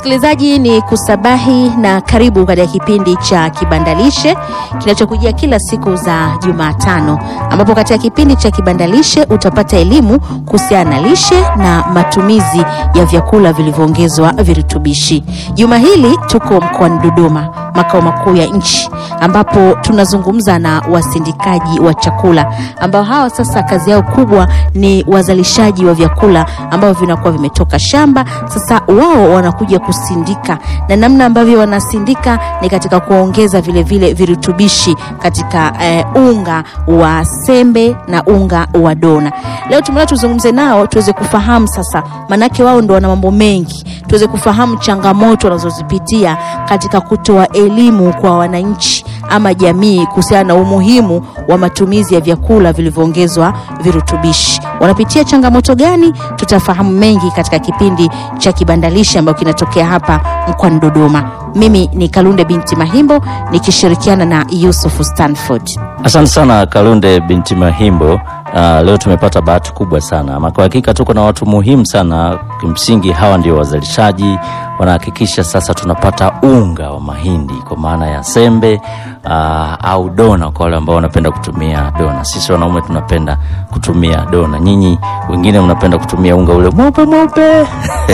Msikilizaji, ni kusabahi na karibu katika kipindi cha Kibandalishe kinachokujia kila siku za Jumatano, ambapo katika kipindi cha Kibandalishe utapata elimu kuhusiana na lishe na matumizi ya vyakula vilivyoongezwa virutubishi. Juma hili tuko mkoani Dodoma, makao makuu ya nchi, ambapo tunazungumza na wasindikaji wa chakula ambao hawa sasa kazi yao kubwa ni wazalishaji wa vyakula ambavyo vinakuwa vimetoka shamba. Sasa wao wanakuja kusindika, na namna ambavyo wanasindika ni katika kuongeza vile vile virutubishi katika eh, unga wa sembe na unga wa dona. Leo tumeona tuzungumze nao tuweze kufahamu sasa, manake wao ndo wana mambo mengi, tuweze kufahamu changamoto wanazozipitia katika kutoa elimu kwa wananchi ama jamii kuhusiana na umuhimu wa matumizi ya vyakula vilivyoongezwa virutubishi. Wanapitia changamoto gani? Tutafahamu mengi katika kipindi cha Kibandalishe ambayo kinatokea hapa mkoani Dodoma. Mimi ni Kalunde binti Mahimbo nikishirikiana na Yusuf Stanford. Asante sana Kalunde binti Mahimbo. Uh, leo tumepata bahati kubwa sana ama kwa hakika tuko na watu muhimu sana. Kimsingi hawa ndio wazalishaji, wanahakikisha sasa tunapata unga wa mahindi kwa maana ya sembe uh, au dona kwa wale ambao wanapenda kutumia dona. Sisi wanaume tunapenda kutumia dona, nyinyi wengine mnapenda kutumia unga ule mweupe mweupe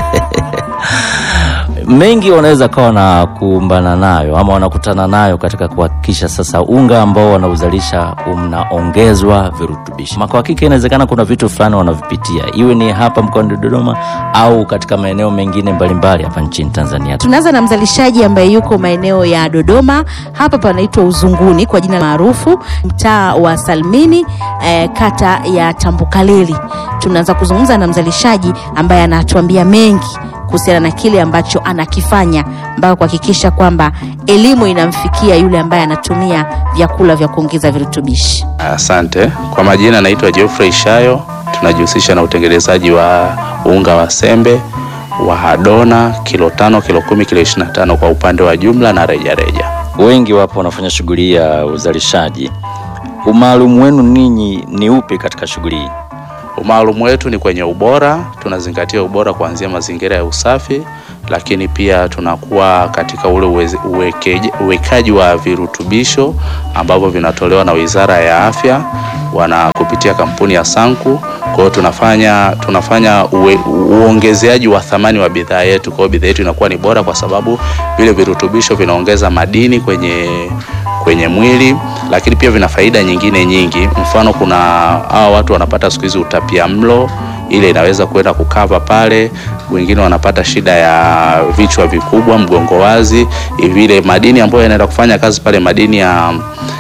mengi wanaweza kawa na kuumbana nayo ama wanakutana nayo katika kuhakikisha sasa unga ambao wanauzalisha unaongezwa virutubishi. Kwa hakika inawezekana kuna vitu fulani wanavipitia, iwe ni hapa mkoani Dodoma au katika maeneo mengine mbalimbali hapa nchini Tanzania. Tunaanza na mzalishaji ambaye yuko maeneo ya Dodoma, hapa panaitwa Uzunguni kwa jina maarufu, mtaa wa Salmini, eh, kata ya Tambukaleli. Tunaanza kuzungumza na mzalishaji ambaye anatuambia mengi kuhusiana na kile ambacho anakifanya mpaka kuhakikisha kwamba elimu inamfikia yule ambaye anatumia vyakula vya kuongeza virutubishi. Asante. Kwa majina naitwa Geoffrey Shayo. Tunajihusisha na utengenezaji wa unga wa sembe wa dona kilo tano, kilo kumi, kilo ishirini na tano kwa upande wa jumla na rejareja reja. Wengi wapo wanafanya shughuli ya uzalishaji. Umaalum wenu ninyi ni upi katika shughuli hii? Umaalumu wetu ni kwenye ubora. Tunazingatia ubora kuanzia mazingira ya usafi, lakini pia tunakuwa katika ule uweke, uwekaji wa virutubisho ambavyo vinatolewa na Wizara ya Afya wana kupitia kampuni ya Sanku. Kwa hiyo tunafanya tunafanya uwe, uongezeaji wa thamani wa bidhaa yetu. Kwa hiyo bidhaa yetu inakuwa ni bora kwa sababu vile virutubisho vinaongeza madini kwenye kwenye mwili lakini pia vina faida nyingine nyingi. Mfano, kuna hawa watu wanapata siku hizi utapia mlo, ile inaweza kwenda kukava pale. Wengine wanapata shida ya vichwa vikubwa, mgongo wazi, vile madini ambayo yanaenda kufanya kazi pale, madini ya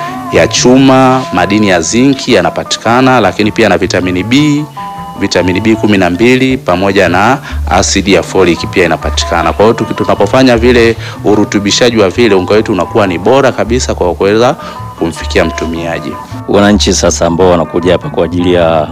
ya chuma, madini ya zinki yanapatikana, lakini pia na vitamini B vitamini B kumi na mbili pamoja na asidi ya folic pia inapatikana. Kwa hiyo tunapofanya vile urutubishaji wa vile unga wetu unakuwa ni bora kabisa kwa kuweza kumfikia mtumiaji. Wananchi sasa ambao wanakuja hapa kwa ajili ya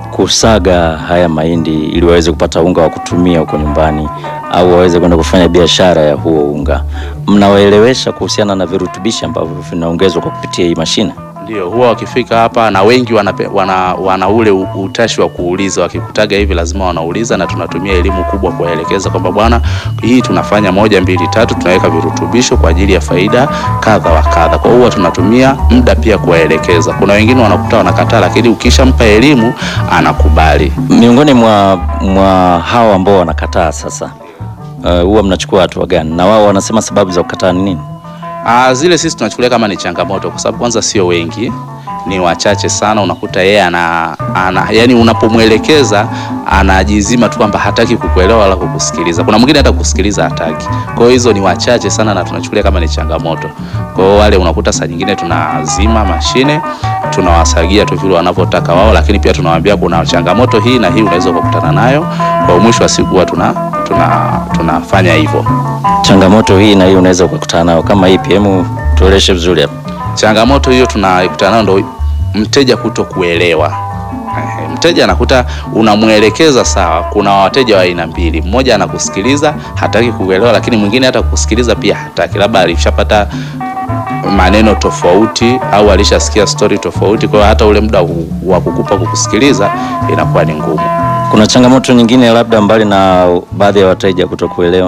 kusaga haya mahindi ili waweze kupata unga wa kutumia huko nyumbani au waweze kwenda kufanya biashara ya huo unga, mnawaelewesha kuhusiana na virutubishi ambavyo vinaongezwa kwa kupitia hii mashine? Ndio, huwa wakifika hapa na wengi wana, wana, wana ule utashi wa kuuliza. Wakikutaga hivi lazima wanauliza, na tunatumia elimu kubwa kuwaelekeza kwamba bwana, hii tunafanya moja mbili tatu, tunaweka virutubisho kwa ajili ya faida kadha wa kadha. Kwa hiyo tunatumia muda pia kuwaelekeza. Kuna wengine wanakuta wanakataa, lakini ukishampa elimu anakubali. Miongoni mwa, mwa hao ambao wanakataa sasa, huwa uh, mnachukua hatua gani? Na wao wanasema sababu za kukataa ni nini? Ah, zile sisi tunachukulia kama ni changamoto kwa sababu kwanza sio wengi, ni wachache sana. Unakuta yeye ana, ana yani, unapomwelekeza anajizima tu kwamba hataki kukuelewa wala kukusikiliza. Kuna mwingine hata kusikiliza hataki. Kwa hiyo hizo ni wachache sana na tunachukulia kama ni changamoto. Kwa hiyo wale unakuta saa nyingine tunazima mashine, tunawasagia tu vile wanavyotaka wao, lakini pia tunawaambia kuna changamoto hii na hii unaweza kukutana nayo. Kwa mwisho wa siku huwa tuna tuna tunafanya hivyo. Changamoto hii na hii unaweza kukutana nayo kama ipi? Hebu tueleshe vizuri hapa. Changamoto hiyo tunakutana nayo ndo mteja kuto kuelewa. Mteja anakuta unamwelekeza sawa. Kuna wateja wa aina mbili, mmoja anakusikiliza hataki kuelewa, lakini mwingine hata kusikiliza pia hataki, labda alishapata maneno tofauti au alishasikia stori tofauti. Kwa hiyo hata ule muda wa kukupa kukusikiliza inakuwa ni ngumu. Kuna changamoto nyingine labda mbali na baadhi ya wateja kutokuelewa?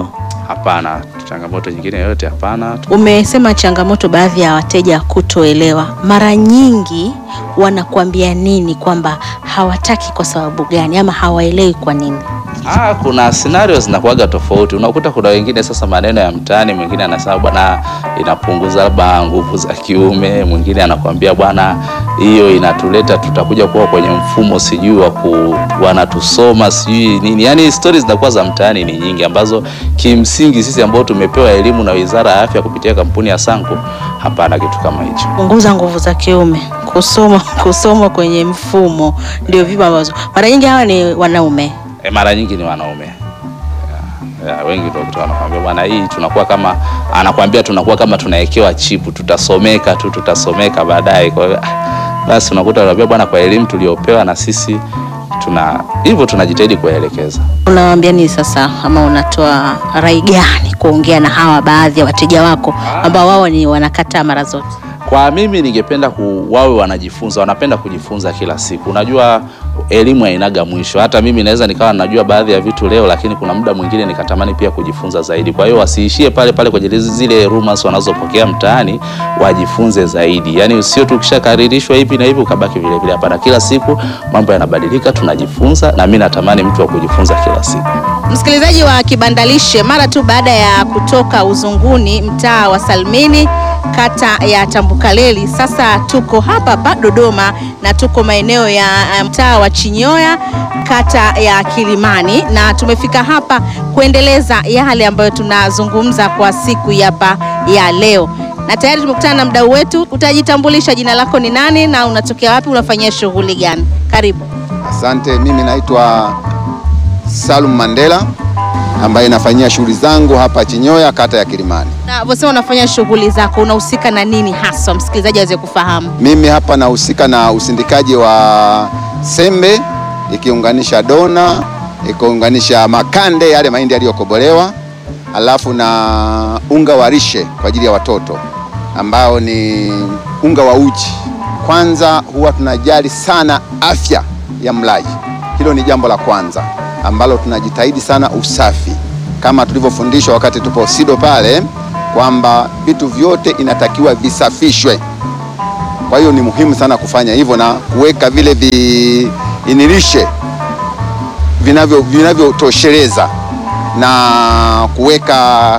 hapana. Changamoto nyingine yoyote hapana. Umesema changamoto baadhi ya wateja kutoelewa. Mara nyingi wanakuambia nini kwamba hawataki kwa sababu gani ama hawaelewi kwa nini? Ah, kuna scenario zinakuwaga tofauti. Unakuta kuna wengine sasa, maneno ya mtaani, mwingine anasema bwana, inapunguza labda nguvu za kiume, mwingine anakuambia bwana, hiyo inatuleta tutakuja kuwa kwenye mfumo sijui wa ku wanatusoma sijui nini. Yaani stories zinakuwa za mtaani ni nyingi, ambazo kimsingi sisi ambao tumepewa elimu na Wizara ya Afya kupitia kampuni ya Sanku, hapana kitu kama hicho. Punguza nguvu za kiume, kusoma kusoma kwenye mfumo, ndio vitu ambazo mara nyingi hawa ni wanaume. E, mara nyingi ni wanaume ya, ya, wengi ndio kutoka wanakwambia bwana, hii tunakuwa kama anakwambia tunakuwa kama tunawekewa chipu, tutasomeka tu tutasomeka baadaye. Kwa hiyo ah, basi unakuta anakwambia bwana, kwa elimu tuliopewa na sisi tuna hivyo tunajitahidi kuwaelekeza. Unawaambia nini sasa, ama unatoa rai gani kuongea na hawa baadhi ya wateja wako ambao wao ni wanakataa mara zote? Kwa mimi ningependa ku, wawe wanajifunza, wanapenda kujifunza kila siku. Unajua elimu hainaga mwisho. Hata mimi naweza nikawa najua baadhi ya vitu leo, lakini kuna muda mwingine nikatamani pia kujifunza zaidi. Kwa hiyo wasiishie pale pale kwenye zile rumors wanazopokea mtaani, wajifunze zaidi. Yaani sio tu ukishakaririshwa hivi na hivi ukabaki vile vile. Hapana, kila siku mambo yanabadilika, tunajifunza, na mimi natamani mtu wa kujifunza kila siku. Msikilizaji wa Kibandalishe, mara tu baada ya kutoka Uzunguni, mtaa wa Salmini, kata ya Tambukaleli, sasa tuko hapa hapa Dodoma na tuko maeneo ya mtaa wa Chinyoya, kata ya Kilimani, na tumefika hapa kuendeleza yale ambayo tunazungumza kwa siku hapa ya leo, na tayari tumekutana na mdau wetu. Utajitambulisha, jina lako ni nani na unatokea wapi, unafanyia shughuli gani? Karibu. Asante, mimi naitwa Salum Mandela ambaye nafanyia shughuli zangu hapa Chinyoya kata ya Kilimani. Na wasema unafanya shughuli zako, unahusika na nini hasa, msikilizaji aweze kufahamu? Mimi hapa nahusika na usindikaji wa sembe ikiunganisha dona ikiunganisha makande yale mahindi yaliyokobolewa, alafu na unga wa lishe kwa ajili ya watoto ambao ni unga wa uji. Kwanza huwa tunajali sana afya ya mlaji, hilo ni jambo la kwanza ambalo tunajitahidi sana usafi, kama tulivyofundishwa wakati tupo SIDO pale kwamba vitu vyote inatakiwa visafishwe. Kwa hiyo ni muhimu sana kufanya hivyo na kuweka vile viinilishe vinavyo vinavyotosheleza na kuweka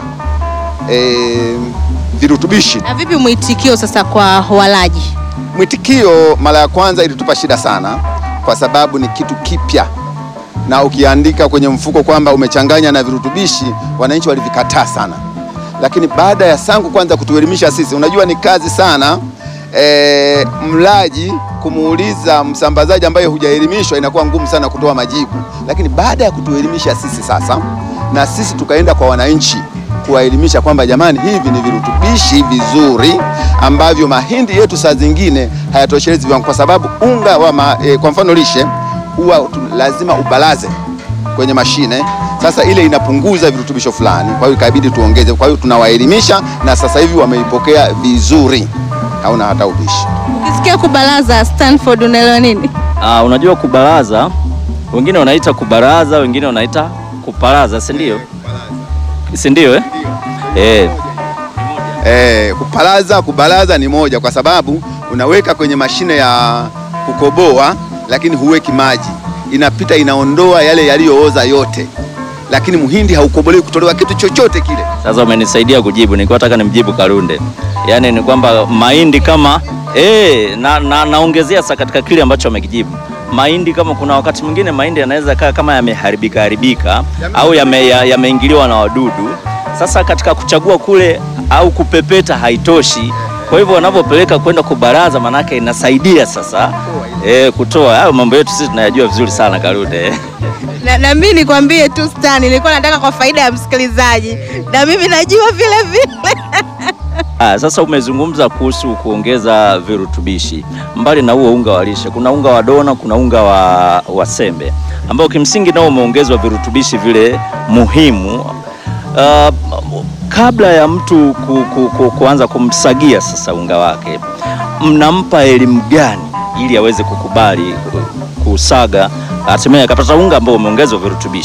e, virutubishi. Na vipi mwitikio sasa kwa walaji? Mwitikio mara ya kwanza ilitupa shida sana, kwa sababu ni kitu kipya na ukiandika kwenye mfuko kwamba umechanganya na virutubishi, wananchi walivikataa sana, lakini baada ya Sangu kwanza kutuelimisha sisi, unajua ni kazi sana e, mlaji kumuuliza msambazaji ambaye hujaelimishwa inakuwa ngumu sana kutoa majibu, lakini baada ya kutuelimisha sisi sasa, na sisi tukaenda kwa wananchi kuwaelimisha kwamba jamani, hivi ni virutubishi vizuri ambavyo mahindi yetu saa zingine hayatoshelezi viwango, kwa sababu unga wa ma, e, kwa mfano lishe huwa lazima ubalaze kwenye mashine. Sasa ile inapunguza virutubisho fulani, kwa hiyo ikabidi tuongeze. Kwa hiyo tunawaelimisha na sasa hivi wameipokea vizuri, hauna hata ubishi. Ukisikia kubalaza Stanford unaelewa nini? Ah, unajua kubaraza, wengine wanaita kubaraza, wengine wanaita kuparaza, si ndio? Si ndio eh? Eh, Eh, kupalaza kubalaza ni moja, kwa sababu unaweka kwenye mashine ya kukoboa, lakini huweki maji, inapita inaondoa yale yaliyooza yote, lakini muhindi haukobolewi kutolewa kitu chochote kile. sasa umenisaidia kujibu. Nilikuwa nataka nimjibu Kalunde, yaani ni kwamba mahindi kama eh, na, na, naongezea sasa katika kile ambacho amekijibu mahindi kama kuna wakati mwingine mahindi yanaweza kaa kama yameharibika haribika au yame- ya- yameingiliwa na wadudu. Sasa katika kuchagua kule au kupepeta haitoshi, kwa hivyo wanapopeleka kwenda kubaraza, manake inasaidia sasa eh, kutoa hayo mambo yetu sisi tunayajua vizuri sana Kalunde. Na, na mimi nikwambie tu Stan, nilikuwa nataka kwa faida ya msikilizaji, na mimi najua vile vile. Ah, sasa umezungumza kuhusu kuongeza virutubishi. Mbali na huo unga wa lishe, kuna unga wa dona, kuna unga wa, wa sembe ambao kimsingi nao umeongezwa virutubishi vile muhimu. Ah, kabla ya mtu ku, ku, ku, kuanza kumsagia sasa unga wake, mnampa elimu gani ili aweze kukubali ku- kusaga hatimaye akapata unga ambao umeongezwa virutubishi?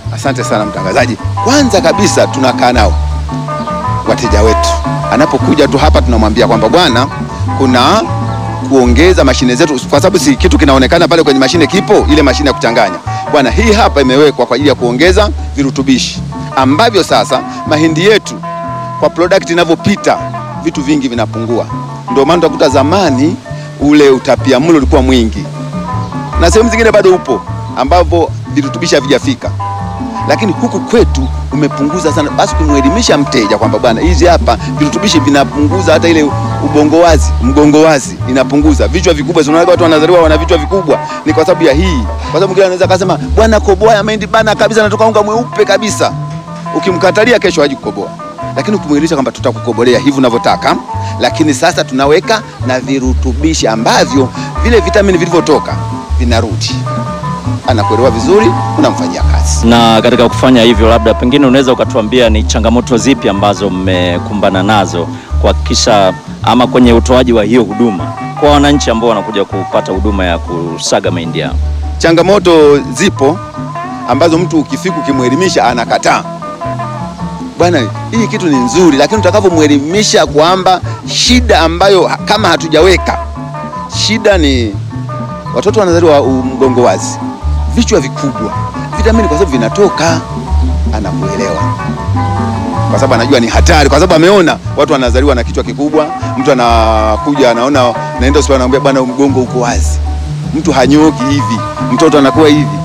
Asante sana mtangazaji. Kwanza kabisa tunakaa nao wateja wetu, anapokuja tu hapa tunamwambia kwamba bwana, kuna kuongeza mashine zetu, kwa sababu si kitu kinaonekana pale kwenye mashine, kipo ile mashine ya kuchanganya bwana, hii hapa imewekwa kwa ajili ya kuongeza virutubishi ambavyo sasa mahindi yetu kwa product inavyopita vitu vingi vinapungua. Ndio maana utakuta zamani ule utapiamlo ulikuwa mwingi na sehemu zingine bado upo ambapo virutubishi havijafika, lakini huku kwetu umepunguza sana. Basi kumwelimisha mteja kwamba bwana, hizi hapa virutubishi vinapunguza hata ile ubongo wazi, mgongo wazi inapunguza, vichwa vikubwa. Si unaona watu wanazaliwa wana vichwa vikubwa, ni kwa sababu ya hii. Kwa sababu mwingine anaweza akasema bwana, koboa ya mahindi bana kabisa, natoka unga mweupe kabisa. Ukimkatalia kesho haji kukoboa, lakini ukimwelimisha kwamba tutakukobolea hivi unavyotaka, lakini sasa tunaweka na virutubishi ambavyo vile vitamini vilivyotoka vinarudi, anakuelewa vizuri, unamfanyia kazi. Na katika kufanya hivyo, labda pengine unaweza ukatuambia ni changamoto zipi ambazo mmekumbana nazo kuhakikisha ama kwenye utoaji wa hiyo huduma kwa wananchi ambao wanakuja kupata huduma ya kusaga mahindi yao? Changamoto zipo ambazo mtu ukifika ukimwelimisha anakataa, bwana, hii kitu ni nzuri, lakini utakavyomwelimisha kwamba shida ambayo ha- kama hatujaweka shida ni watoto wanazaliwa u- mgongo wazi, vichwa vikubwa, vitamini kwa sababu vinatoka, anakuelewa kwa sababu anajua ni hatari, kwa sababu ameona watu wanazaliwa na kichwa kikubwa. Mtu anakuja anaona, naenda hospitali, anamwambia bwana, mgongo uko wazi, mtu hanyoki hivi, mtoto anakuwa hivi.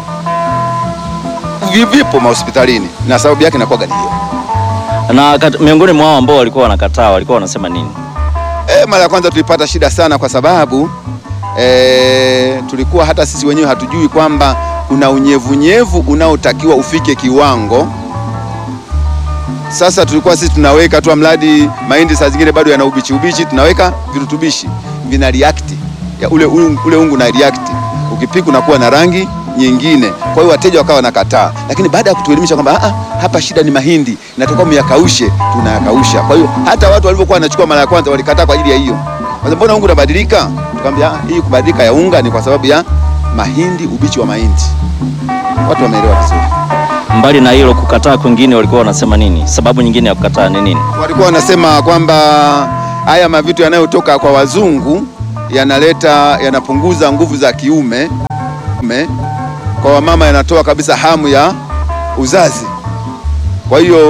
Vi- Vipo mahospitalini na sababu yake inakuwa gani hiyo? Na kat, miongoni mwa hao ambao walikuwa wanakataa walikuwa wanasema nini? E, mara ya kwanza tulipata shida sana kwa sababu e, tulikuwa hata sisi wenyewe hatujui kwamba kuna unyevunyevu unaotakiwa ufike kiwango. Sasa tulikuwa sisi tunaweka tu mradi mahindi saa zingine bado yana ubichi ubichi, tunaweka virutubishi vina react ya ule, ule, ule ungu na react, ukipika unakuwa na rangi nyingine. Kwa hiyo wateja wakawa wanakataa, lakini baada ya kutuelimisha kwamba "Ah, ah, hapa shida ni mahindi, natakiwa myakaushe, tunayakausha. Kwa hiyo hata watu walivyokuwa wanachukua mara ya kwanza walikataa kwa ajili ya hiyo, Sasa mbona unga unabadilika? Tukamwambia "Ah, hii kubadilika ya unga ni kwa sababu ya mahindi, ubichi wa mahindi. Watu wameelewa vizuri. Mbali na hilo kukataa kwingine walikuwa wanasema nini? Sababu nyingine ya kukataa ni nini? walikuwa wanasema kwamba haya mavitu yanayotoka kwa wazungu yanaleta yanapunguza nguvu za kiume me, kwa wamama yanatoa kabisa hamu ya uzazi. Kwa hiyo